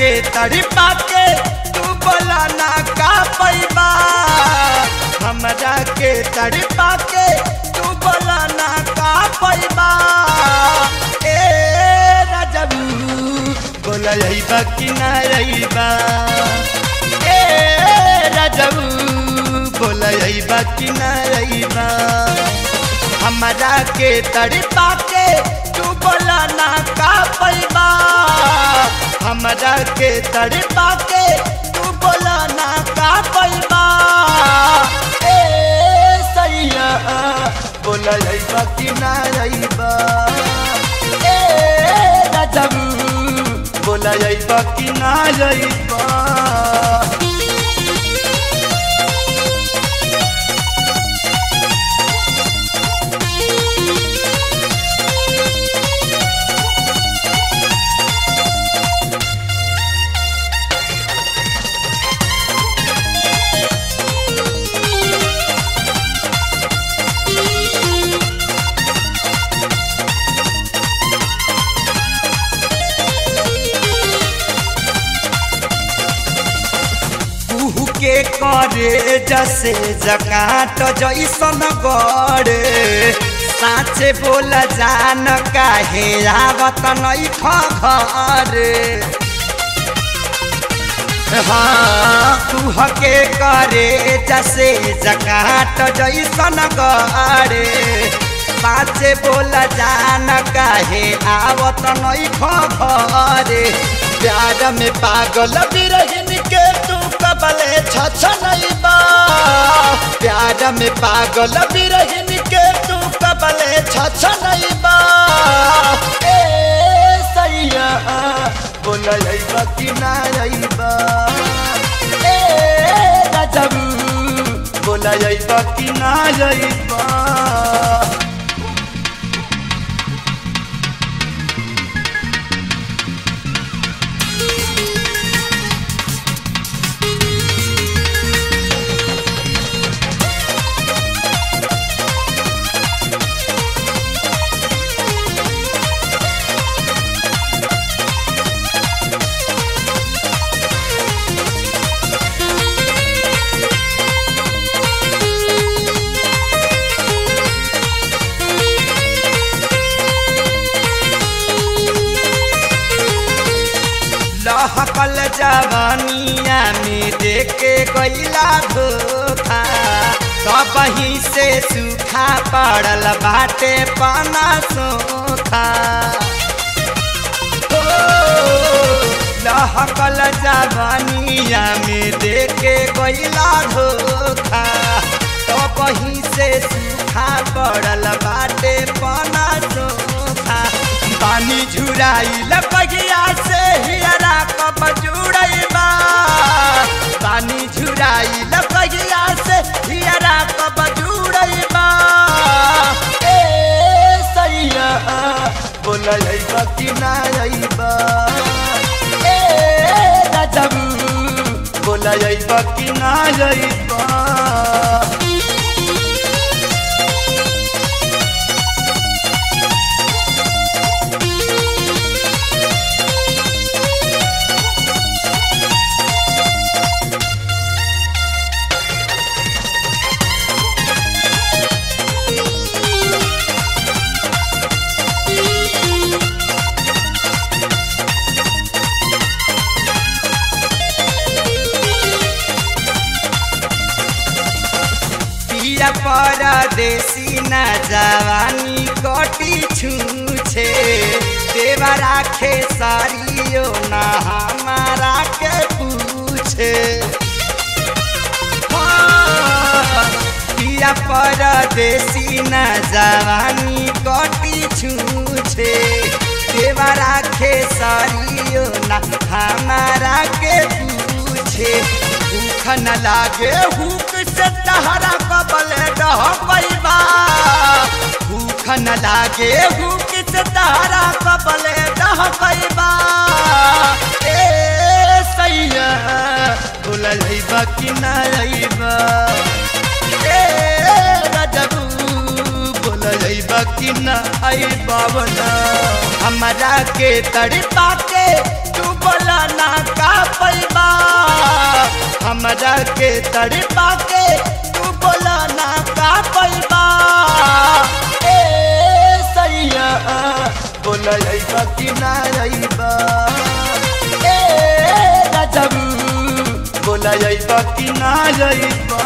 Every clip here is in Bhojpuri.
के तड़पा के तू बोला ना का पैबा हमरा के तड़पा के तू बोला ना का पैबा ए राजबू बोला रहीबा कि ना रहीबा ए राजबू बोला रहीबा कि ना रहीबा हमरा के तड़पा के तू बोला ना का पैबा हमरा के तड़पा के तू बोला ना का पैबा ए सैया बोला रहीबा कि ना रहीबा ए राजबू बोला रहीबा कि ना रहीबा कुहू के करे जसे जकाट जैसन गड़े साँचे बोल जान काहे आवत नहीं घरे हाँ कुह के करे जसे जकाट जैसन गड़े साँचे बोल जान काहे आवत नहीं घरे प्यार में पागल बिरहिन के तू कबले छछ नहीं बा प्यार में पागल बिरहिन के तू कबले छछ नहीं बा ए सैया बोल रहीबा कि ना रहीबा ए राजबू बोल रहीबा कि ना रहीबा लहकल जवानिया में देखे गईला धोखा कबही से सूखा पड़ल बाटे पाना सोखा ओ, लहकल जवानिया में देखे गईला धोखा कबही से सूखा पड़ल बाटे पाना सोखा पानी झुराइल बगिया से हियरा कब जुड़ैबा पानी झुराइल बगिया से हियरा कब जुड़ैबा ए सैया बोल रहीबा कि ना रहीबा ए राजबू बोल रहीबा कि ना रहीबा पिया परदेसी न जवानी कटी छूछे देवा राखे सारियो न हमारा के पूछे हाँ, पिया परदेसी न जवानी कटी छूछे देवा राखे सारियो न हमारा के पूछे भूख न लागे हुक से तहरा कबले डह पैबा भूख न लागे हुक से तहरा कबले डह पैबा ए सैया बोल रहीबा कि ना रहीबा ए राजबू बोल रहीबा कि ना आई बाबना हमरा के तड़पा के के तू बोला ना का पैबा हमरा के तड़पा के तू बोला ना का पैबा ए सैया बोला अइबा कि ना अइबा ए राजबू बोला अइबा कि ना अइबा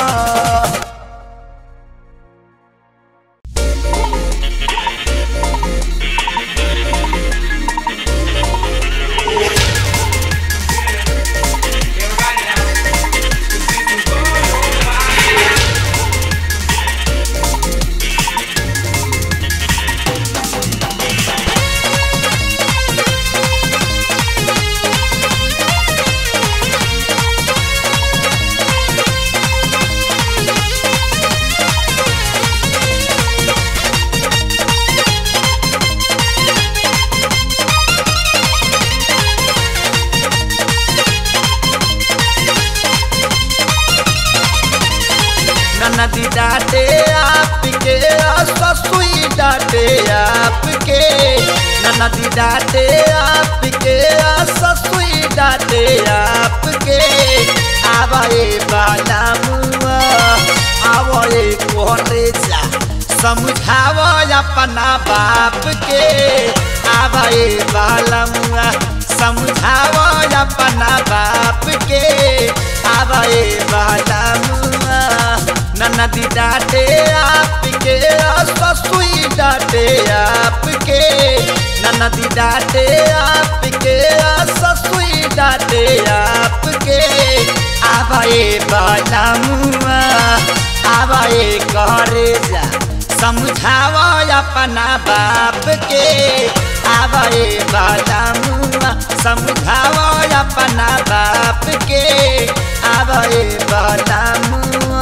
नदी डाटे आपके ससुई डाटे आपके नदी डाटे आपके ससुई डाटे आपके आवे बाला मुआ आवे कोरे जा समझाव अपना बाप के आवे बाला मुआ समझाव अपना बाप के आवे बाला मुआ नदी डाटे आपके ससुई डाटे आपके नदी डाटे आपके ससुई डाटे आपके आवाए बाला मुआ आवाए करे जा समझाव अपना बाप के आवाए बाला मुआ समझाव अपना बाप के आवाए बाला मुआ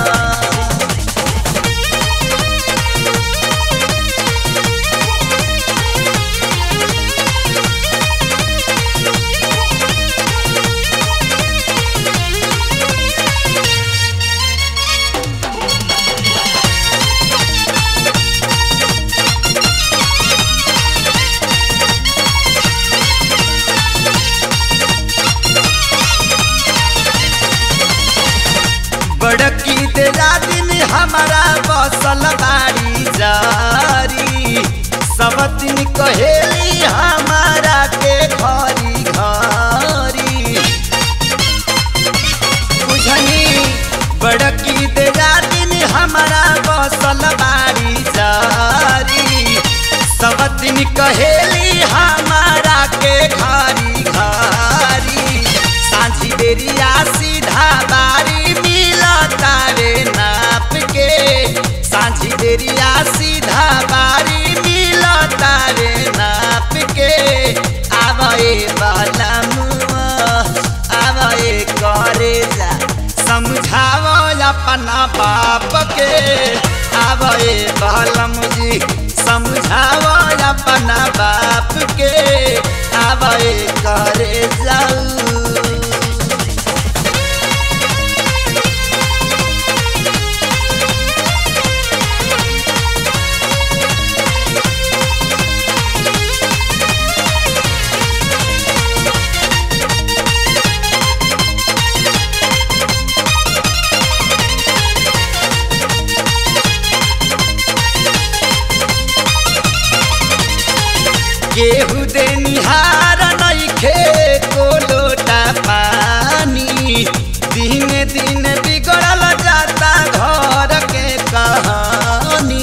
बड़की तेरा दिन हमारा बसल बाड़ी जारी सब दिन कहेली हमारा के घरी घरी बुझनी बड़की तेरा दिन हमारा बसल बाड़ी जारी सब दिन कहेली हमारा के घरी घरी साझी बेरिया सीधा बारी मिला तारे नाप के साझी बेरिया सीधा बारी मिला तारे नाप के आवे बाला मुआ आवे करे जा समझाव अपना बाप के आवे बालम जी समझाव अपना बाप के आवे करे जाऊ केहू दे निहार नइखे को लोटा पानी दिन दिन बिगड़ल जाता घर के कहानी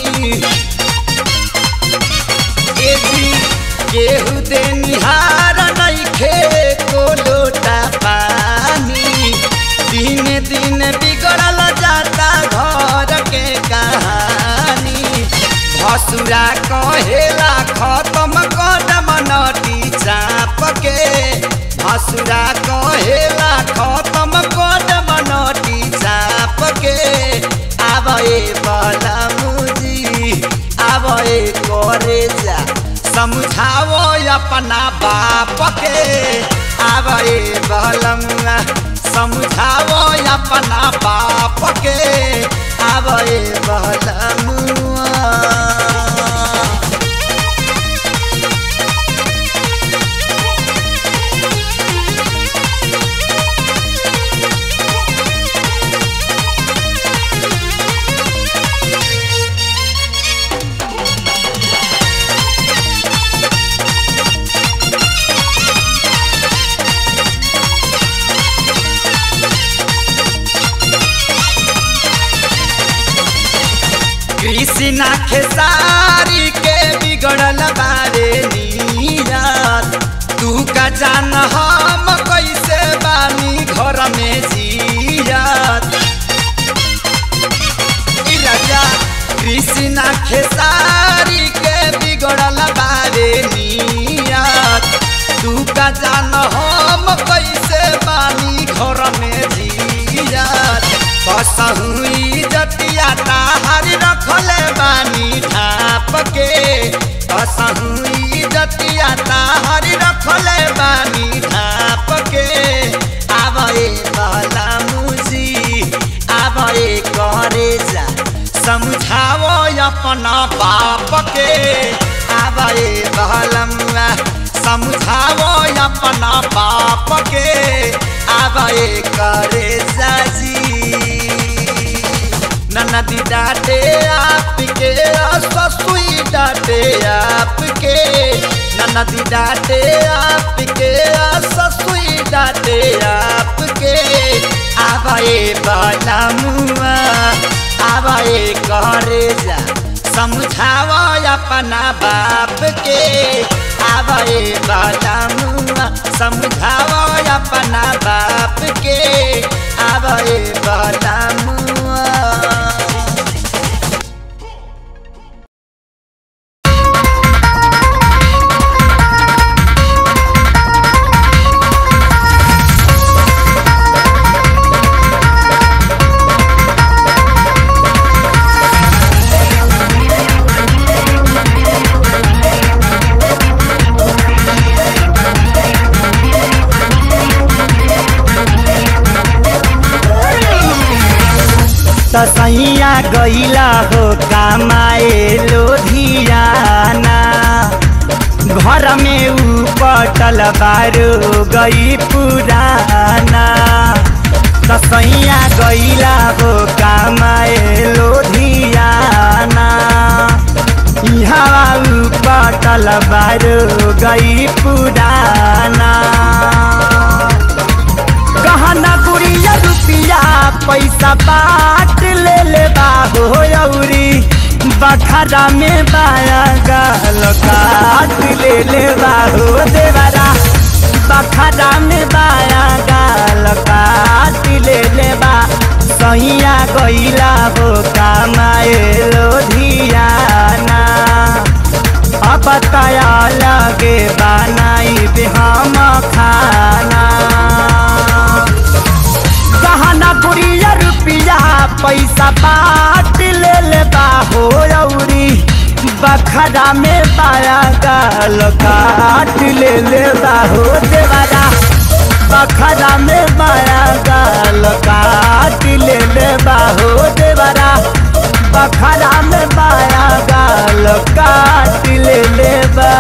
ए जी केहू दे निहार नइखे को लोटा पानी दिन दिन बिगड़ल जाता घर के कहानी भसुरा कहेला खत्म कदम नटी चाप के भसुरा कहेला खत्म कदम नटी चाप के आवे बला मुजी आवे करे जा समझाओ अपना बाप के आवे बलमुआ समझाओ अपना बाप के आवे बलमुआ खेसारी के बिगड़ल बारे नियत तू का जान हम कैसे बानी घर में जियत ई राजा कृष्णा खेसारी के बिगड़ल बारे नियत तू का जान हम कैसे बानी घर में जियत कसहुई जतिया ताहार रखले बानी ढाप के कसहुई जतिया ताहार रखले बानी ढाप के आवे बाला मुजी आवे करे जा समझाओ अपना बाप के आवे बहलमुआ समझाओ अपना बाप के आवे करे जाजी ननदी डाटे आपके ससुई डाटे आपके ननदी डाटे आपके ससुई डाटे आपके आवाए बाला मुआ आवाए करे जा समझावा अपना बाप के आवाए बाला मुआ समझावा अपना बाप के आवाए बाला मुआ तसैया गईला हो कमाए लोधियाना घर में ऊ पटल बारो गई पुराना तसैया गईला हो कमाए लोधियाना यहाँ ऊ पटल बारो गई पुराना गहना गुड़िया रुपिया पैसा बाट ले ले बाहो औरी बखरा में बाया गाल काट ले ले बाहो देवरा बखरा में बाया गाल काट ले ले बा सैया गईला हो कमाए लोधियाना अब तया लगे बनाई दे हम खाना गहना गुड़िया रुपिया पैसा बाट ले ले बाहो औरी बखरा में पाया गाल काट ले ले बाहो देवरा बखरा में पाया गाल काट ले ले बाहो देवरा बखरा में पाया गाल काट ले ले बा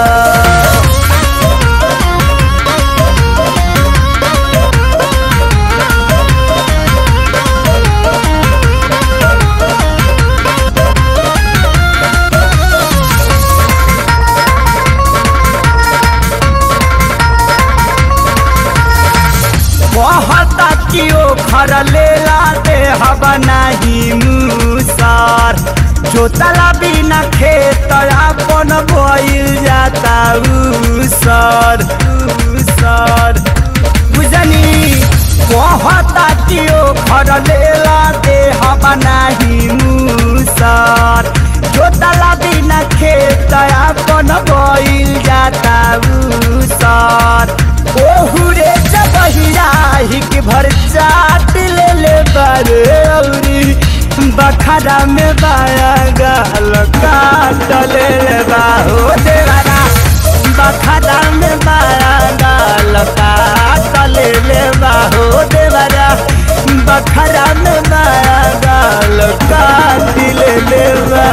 कहता कि ओ घर लेला दे हवा नहीं मुसर जोतला बिना खेत अपन बोइल जाता उसर उसर बुझनी कहता कि ओ घर लेला दे हवा नहीं मुसर जोतला बिना खेत अपन बोइल जाता उसर ओहुरे जबहिया हिक भर चाट ले ले बारे औरी बखरा में बाया गाल काट ले ले बाहो देवारा बखरा में बाया गाल काट ले ले बाहो देवारा बखरा में बाया गाल काट ले ले बा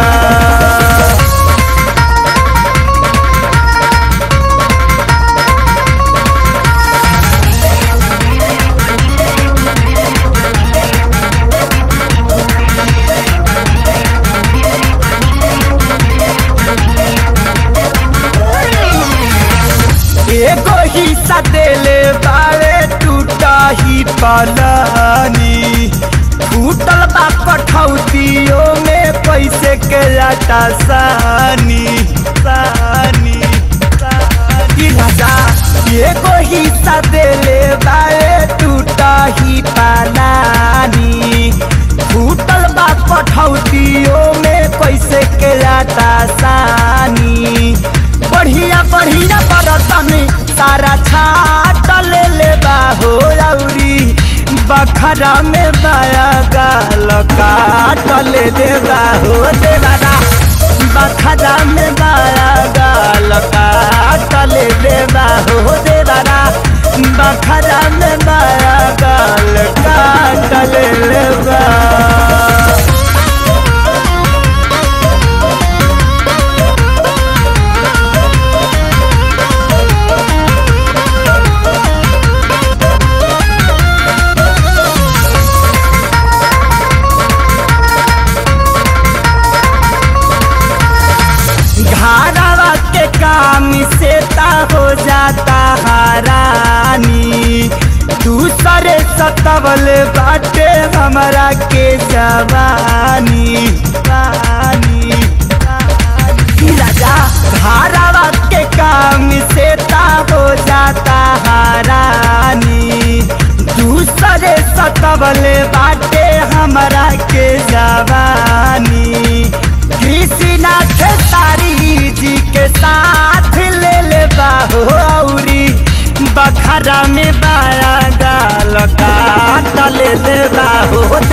एगो हिस्सा देले बारे टूटा ही पलानी फूटल बा कठौतियों में कैसे के लाटा सानी सानी सानी राजा एगो हिस्सा देले बाए टूटा ही पालानी फूटल बा कठौतियों में कैसे के लाटा सानी बढ़िया बढ़िया बरतन सारा छाट ले ले बा हो रौरी बखरा में बाया गाल काट ले दे बा हो देवारा बखरा में बाया गाल काट ले दे बा हो देवारा बखरा में बाया गाल काट ले ले बा घारावा के काम से ता हो जाता हारानी दूसरे सतवल बाटे हमरा के जवानी रानी रानी। राजा घारावा के काम से ता हो जाता हारानी दूसरे सतवल बाटे हमरा के जवानी कृष्णनाथ तारी जी के साथ ले ले बाहो औरी बखरा में बाया गाल काट ले ले बाहो